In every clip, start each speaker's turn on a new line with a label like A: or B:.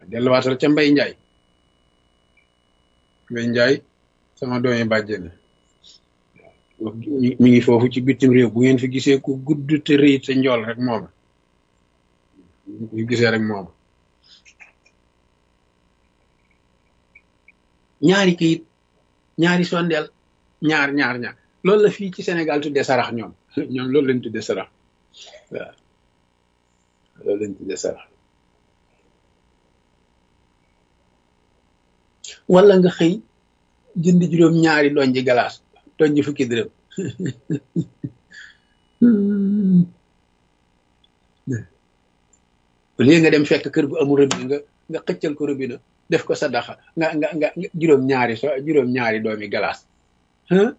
A: delluwaatal ca mbay njaay mbay njaay sama doomi bàjjen mi ngi foofu ci bitim réew bu ngeen fi gisee ku gudd te rëy te njool rek mooma ñu gisee rek mooma ñaari kayit ñaari sondeel ñaar ñaar ñaar loolu la fii ci Sénégal tuddee sarax ñoom ñoom loolu lañ tuddee sarax waaw loolu lañ tuddee sarax wala nga xëy jënd juróom ñaari doñ ji galaas doñ ji fukki dërëm léegi nga dem fekk kër gu amul rëbbi nga nga xëccal ko rëbbi na def ko sadaxa nga nga nga juróom ñaari so juróom ñaari doomi galaas xam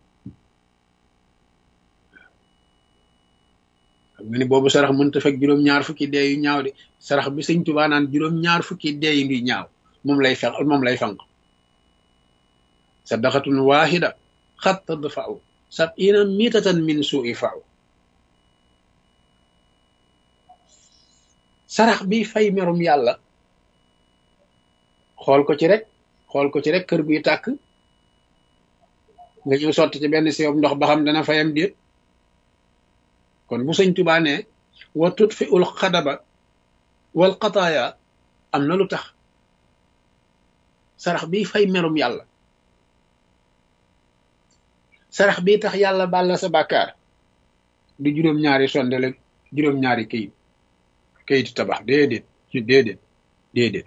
A: nga ni boobu sarax mënta fekk juróom ñaar fukki dee yu ñaaw de sarax bi sëñ Tuubaa naan juróom ñaar fukki dee yu ngi ñaaw moom lay fenq moom lay fanq sadaqatun waahida xat tadfa'u sab'ina mitatan min su'i fa'u sarax bi fay merum yàlla xool ko ci rek xool ko ci rek kër guy tàkk nga ñëw sotti ci benn siyob ndox ba xam dana fayam déet kon bu sëñ Tuubaa ne wa tutfi ul xadaba wal xataaya am na lu tax sarax bi fay merum yàlla sarax bi tax yàlla baal la sa bàkkaar du juróom-ñaari sondele juróom-ñaari kayit kayitu tabax déedéet ci déedéet déedéet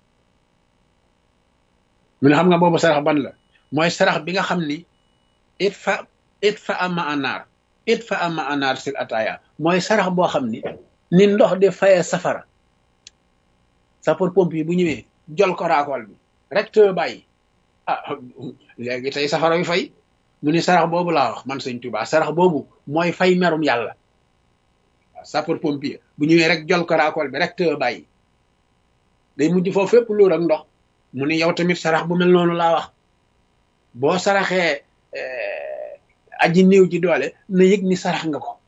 A: mu ne xam nga boobu sarax ban la mooy sarax bi nga xam ni it fa it fa ama anaar it fa ama anaar sil ataaya mooy sarax boo xam ni ni ndox di fayee safara sapeur pompier bu ñëwee jol ko raakool bi rek te bàyyi ah léegi tey safara wi fay mu ni sarax boobu laa wax man sëñ Tuubaa sarax boobu mooy fay merum yàlla waaw sapeur pompier bu ñëwee rek jol ko raakool bi rek te bàyyi day mujj foofu fépp luur ak ndox mu ni yow tamit sarax bu mel noonu laa wax boo saraxee aji néew ji doole na yëg ni sarax nga ko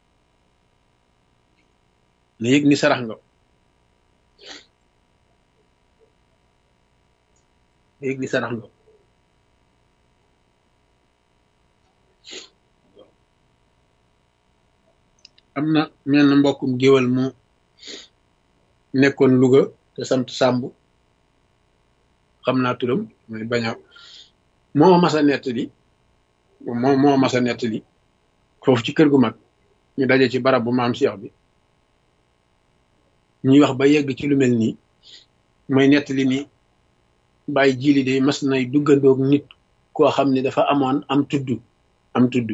A: na yëg ni sarax nga ko na yëg ni sarax nga ko am na mel na mbokkum géwal mu nekkoon Louga te sant Sàmb xam naa turam mooy bañ a moo mas a nettali moo moo mas a nettali foofu ci kër gu mag ñu daje ci barab bu maam Cheikh bi ñuy wax ba yegg ci lu mel nii mooy nettali ni bàyyi jiili de mas nay duggandoog nit koo xam ne dafa amoon am tudd am tudd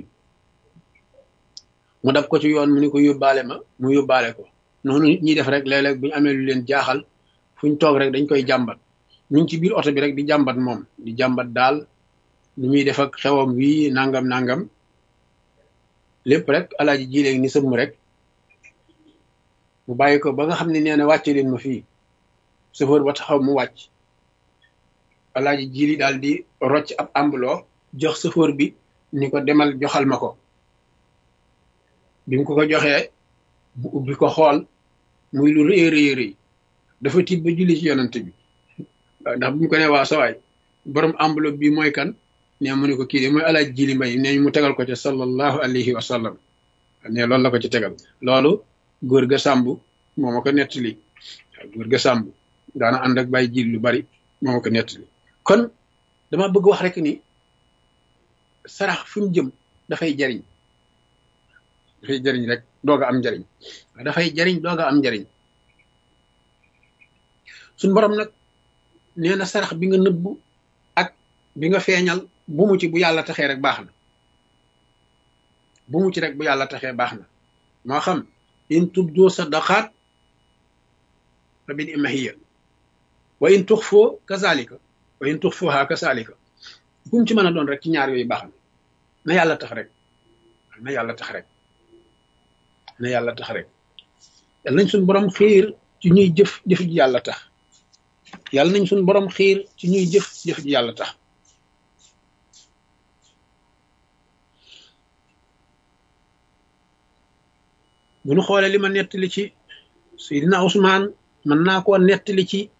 A: mu dab ko ci yoon mu ni ko yóbbaale ma mu yóbbaale ko noonu nit ñi def rek léeg-léeg bu ñu amee lu leen jaaxal fu ñu toog rek dañ koy jàmbat ñu ngi ci biir oto bi rek di jàmbat moom di jàmbat daal nu muy def ak xewam wii nangam nangam lépp rek alaaji jileeg ni sëmm rek mu bàyyi ko ba nga xam ne nee na wàcce leen ma fii chauffeur ba taxaw mu wàcc alaaji jili daal di rocc ab ambuloo jox chauffeur bi ni ko demal joxal ma ko bi mu ko ko joxee mu ubbi ko xool muy lu rëy rëy rëy dafa tiit ba julli ci yonante bi ndax bu ñu ko nee waa sawaay borom enveloppe bi mooy kan ne mu ne ko kii de mooy alaaj jili mbay ne mu tegal ko ci sallallahu alayhi wa sallam ne loolu la ko ci tegal loolu góor ga sàmb moo ma ko nettali góor ga sàmb daana ànd ak bàyyi jil lu bari moo ma ko nettali kon dama bëgg wax rek ni sarax fi mu jëm dafay jariñ dafay jariñ rek dooga am njariñ dafay jariñ dooga am njariñ suñ borom nag nee na sarax bi nga nëbbu ak bi nga feeñal bu mu ci bu yàlla taxee rek baax na bu mu ci rek bu yàlla taxee baax na moo xam in tubdu sadaqaat fa bil imahiya wa in tux foo kazalika wa in tux fooha kazalika bu mu ci mën a doon rek ci ñaar yooyu baax na na yàlla tax rek na yàlla tax rek na yàlla tax rek yàlla nañ suñ borom xiir ci ñuy jëf jëf ji yàlla tax yàlla nañ suñ borom xiir ci ñuy jëf jëf ji yàlla tax bu ñu xoolee li ma nettali ci Seydina Ousmane mën naa koo nettali ci